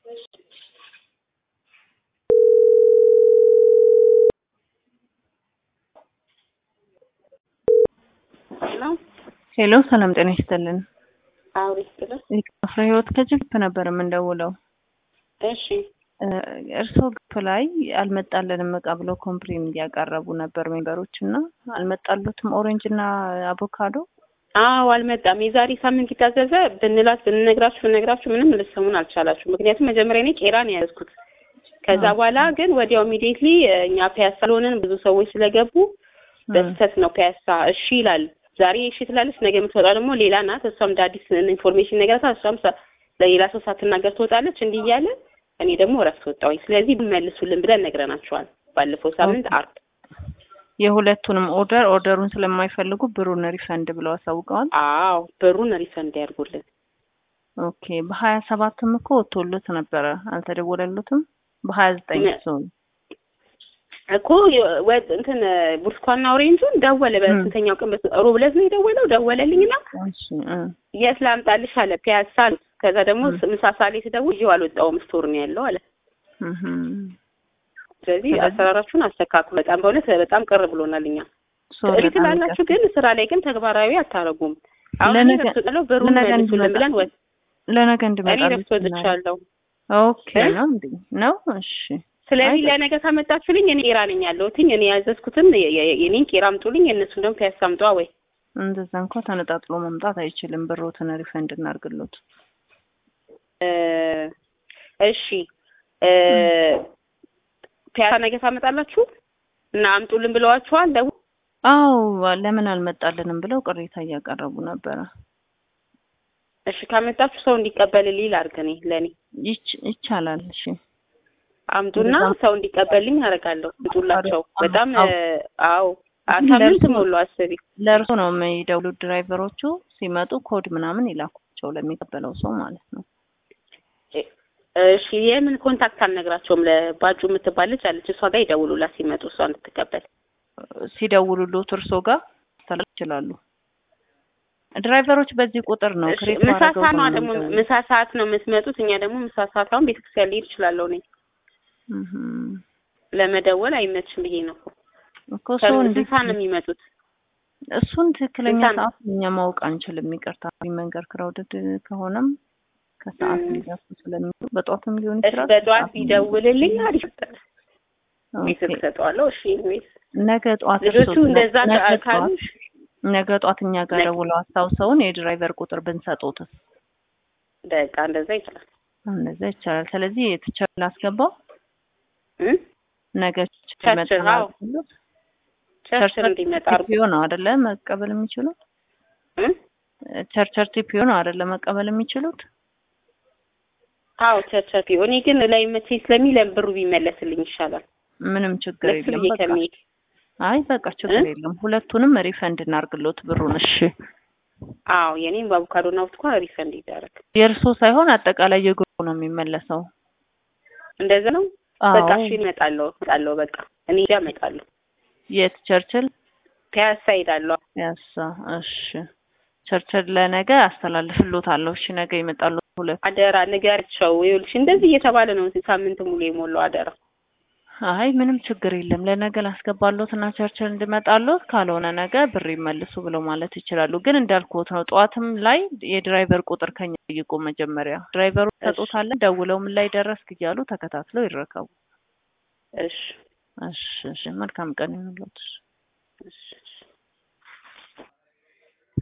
ሄሎ ሰላም ጤና ይስጥልን። አውሪ ስትል ፍሬ ህይወት ከጅግፕ ነበር የምንደውለው። እሺ እርስዎ ግፕ ላይ አልመጣልንም እቃ ብለው ኮምፕሌን እያቀረቡ ነበር ሜምበሮች እና አልመጣሉትም ኦሬንጅ እና አቮካዶ አዎ አልመጣም። የዛሬ ሳምንት የታዘዘ ብንላት ብንነግራችሁ ብንነግራችሁ ምንም ልትሰሙን አልቻላችሁ። ምክንያቱም መጀመሪያ እኔ ቄራ ነው ያዝኩት። ከዛ በኋላ ግን ወዲያው ኢሚዲየትሊ እኛ ፒያሳ ስለሆንን ብዙ ሰዎች ስለገቡ በስተት ነው ፒያሳ እሺ ይላል። ዛሬ እሺ ትላለች፣ ነገ የምትወጣ ደግሞ ሌላ ናት። እሷም እንደ አዲስ ኢንፎርሜሽን ነገራታ እሷም ለሌላ ሰው ሳትናገር ትወጣለች። እንዲህ እያለ እኔ ደግሞ እረፍት ወጣሁኝ። ስለዚህ መልሱልን ብለን ነግረናቸዋል። ባለፈው ሳምንት አርብ የሁለቱንም ኦርደር ኦርደሩን ስለማይፈልጉ ብሩን ሪፈንድ ብለው አሳውቀዋል። አዎ ብሩን ሪፈንድ ያድርጉልን። ኦኬ በሀያ ሰባትም እኮ ወጥቶሎት ነበረ አልተደወለሉትም። በሀያ ዘጠኝ ሲሆን እኮ ወጥ እንትን ብርቱካንና ኦሬንጁን ደወለ። በስንተኛው ቀን ሮብ ዕለት ነው የደወለው። ደወለልኝና የት ላምጣልሽ አለ። ፒያሳ አሉት። ከዛ ደግሞ ምሳ ሰዓት ላይ ስደውል ይዤው አልወጣሁም ስቶር ነው ያለው አለ። ስለዚህ አሰራራችሁን አስተካክሉ። በጣም በእውነት በጣም ቅር ብሎናል። እኛ እሺ ትላላችሁ፣ ግን ስራ ላይ ግን ተግባራዊ አታረጉም። አሁን ረፍቶጥለው ብሩን መልሱልን ብለን ወጥ ለነገ እንድመጣ እኔ ረፍት ወጥቻለሁ። ኦኬ ነው እንዴ ነው? እሺ ስለዚህ ለነገ ካመጣችሁልኝ እኔ ቄራ ነኝ ያለሁትኝ። እኔ ያዘዝኩትን የኔን ቄራ አምጡልኝ፣ እነሱን ደግሞ ፒያሳ አምጧ። ወይ እንደዛ እንኳ ተነጣጥሎ መምጣት አይችልም። ብሮትን ሪፈንድ እናርግሎት። እሺ ፒያሳ ነገ ታመጣላችሁ እና አምጡልን ብለዋችኋል? ደው አዎ ለምን አልመጣልንም ብለው ቅሬታ እያቀረቡ ነበረ። እሺ ካመጣችሁ ሰው እንዲቀበልልኝ ላድርግ። እኔ ለእኔ ይቻላል። እሺ አምጡና ሰው እንዲቀበልኝ አደርጋለሁ። አምጡላቸው። በጣም አዎ ሳምንት ሞሉ። አስቢ ለእርሶ ነው የሚደውሉት ድራይቨሮቹ ሲመጡ ኮድ ምናምን ይላኳቸው ለሚቀበለው ሰው ማለት ነው። እሺ የምን ኮንታክት አልነግራቸውም። ለባጁ የምትባል ልጅ አለች። እሷ ጋር ይደውሉላት ሲመጡ እሷ እንድትቀበል ሲደውሉሎት እርሶ ጋር ማስተላለፍ ይችላሉ። ድራይቨሮች በዚህ ቁጥር ነው ክሬት ምሳ ሰዓት ነው ደግሞ ምሳ ሰዓት ነው የምትመጡት። እኛ ደግሞ ምሳ ሰዓት አሁን ቤተክርስቲያን ልሄድ እችላለሁ እኔ ለመደወል አይመችም ብዬ ነው እኮ ሰው እንዴት ነው የሚመጡት? እሱን ትክክለኛ ሰዓት እኛ ማወቅ አንችልም። ይቅርታ መንገድ ክራውድድ ከሆነም ከሰዓት ሊደርሱ ስለሚሉ በጠዋትም ሊሆን ይችላል። በጠዋት ቢደውልልኝ አሪፍ ነበር። ቤት ሰጠዋለሁ። እሺ ኢንዌይስ ነገ ጠዋት ልጆቹ እንደዛ ካሉ ነገ ጠዋት እኛ ጋር ደውለው አስታውሰውን የድራይቨር ቁጥር ብንሰጡትስ? በቃ እንደዛ ይችላል። እንደዛ ይቻላል። ስለዚህ የትቸር ላስገባው ነገ ቸርችል እንዲመጣ ቲፒዮ ነው አይደለ መቀበል የሚችሉት? ቸርቸር ቲፒዮ ነው አይደለ መቀበል የሚችሉት? አዎ ቸርቸር ቲፒዮ። እኔ ግን ላይ መቼ ስለሚል ብሩ ቢመለስልኝ ይሻላል። ምንም ችግር የለም። በቃ አይ በቃ ችግር የለም። ሁለቱንም ሪፈንድ እናርግሎት ብሩን። እሺ አዎ የኔም በአቮካዶና ብርቱካን ሪፈንድ ይደረግ። የእርሶ ሳይሆን አጠቃላይ የግሩ ነው የሚመለሰው። እንደዛ ነው። በቃ እሺ እመጣለሁ እመጣለሁ። በቃ እኔ ሄጄ እመጣለሁ። የት ቸርችል? ፒያሳ ሄዳለሁ። ፒያሳ። እሺ ቸርችል ለነገ አስተላልፍሎታለሁ። እሺ ነገ ይመጣሉ። ሁለት አደራ ንገሪያቸው። ይኸውልሽ እንደዚህ እየተባለ ነው ሳምንት ሙሉ የሞላው አደራ። አይ ምንም ችግር የለም። ለነገ ላስገባሎት እና ቸርችል እንድመጣሎት፣ ካልሆነ ነገ ብር ይመልሱ ብለው ማለት ይችላሉ። ግን እንዳልኩት ነው ጠዋትም ላይ የድራይቨር ቁጥር ከኛ ጠይቁ። መጀመሪያ ድራይቨሩ ሰጡታለን፣ ደውለው ምን ላይ ደረስክ እያሉ ተከታትለው ይረከቡ። እሺ እሺ እሺ። መልካም ቀን ይሁንልዎት። እሺ